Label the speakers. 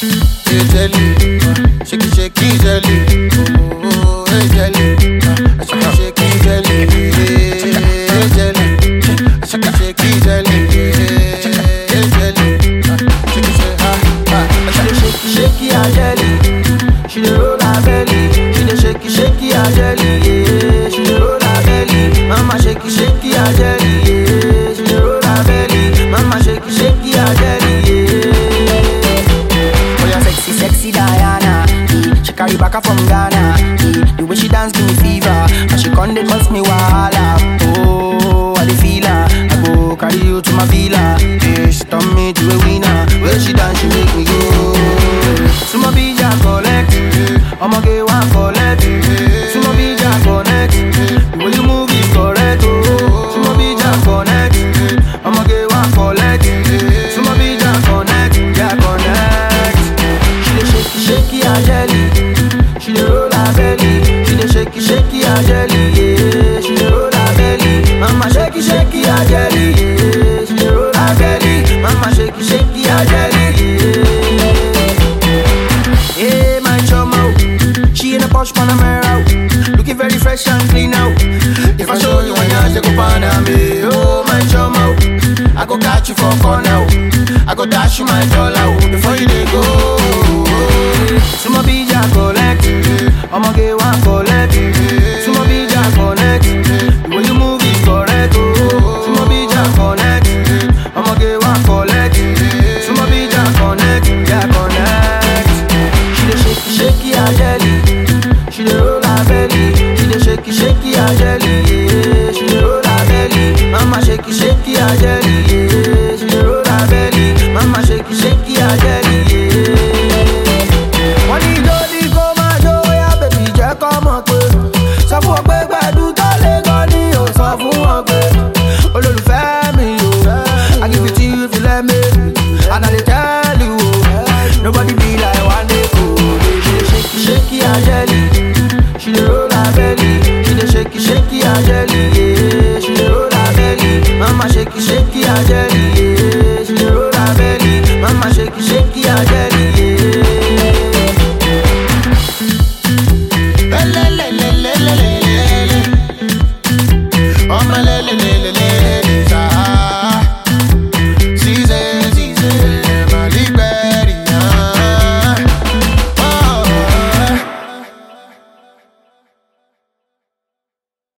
Speaker 1: hey jelly, shake it, shake it, jelly. Oh, hey jelly, shake it, shake it, jelly. Hey jelly, shake it, shake it, jelly. Hey jelly, shake it, shake ah ah.
Speaker 2: She dey shake it, shake it, her jelly. She dey roll her belly. She dey shake it, shake it, her jelly. Yeah. She dey roll her belly. Mama shake it, shake it, her jelly. Yeah. She dey roll her belly. Mama shake it, shake it, her jelly. Yeah. Oh, yeah, sexy, sexy Diana. Yeah. She carry back from Ghana. Yeah. The way she dance give me fever. And she come dey cause me wahala. Oh, I dey feel her. I go carry you to my villa. Yeah, she turn me to a winner. When she dance, she make me go. Sumo bija collect. I'ma get one collect. Sumo bija connect. The way you move is correct. Oh, Sumo bija connect. I'ma get one collect. Sumo bija connect. Yeah, connect. She dey shake it, shake it, her jelly. She dey roll her belly. She dey shake it, shake it, her jelly. Yeah, she dey roll her belly. Mama shake it, shake it, her jelly. Yeah, she dey roll her belly. Mama shake it, shake it, her jelly. Yeah, yeah my chamo. She in a posh Panamera. Looking very fresh and clean out. If I show you one yash, go find me. Oh, my chamo. I go catch you for corner. I go dash you my dollar before you dey go. Sumo bija collect. I'ma get one collect. Sumo bija connect. The way you move is correct. Oh, Sumo bija connect. I'ma get one collect. Sumo bija connect. Yeah, connect. She dey shake it, shake it, her jelly. She dey roll her belly. She dey shake it, shake it, her jelly. Yeah, she dey roll her belly. Mama shake it, shake it, her jelly. Yeah, she dey roll her belly. Mama shake it, shake it, her jelly. Yeah. Wọ́n ní ijó ní kó máa jó yá bèbí jẹ́ kọ́ mọ̀ pé sọ fún wọn pé gbẹ̀dú tó lé gan ni ò sọ fún wọn pé olólùfẹ́ mi o I give it to you if you let me and I dey tell you o nobody be like one day o. She dey shake it shake it her jelly she dey roll her belly she dey shake it shake it her jelly yeah. she dey roll her belly mama shake it shake it her jelly yeah. she dey roll her belly mama shake it shake it her jelly. Yeah.
Speaker 1: Lelelelelelelele. Ọmọ lelelelele.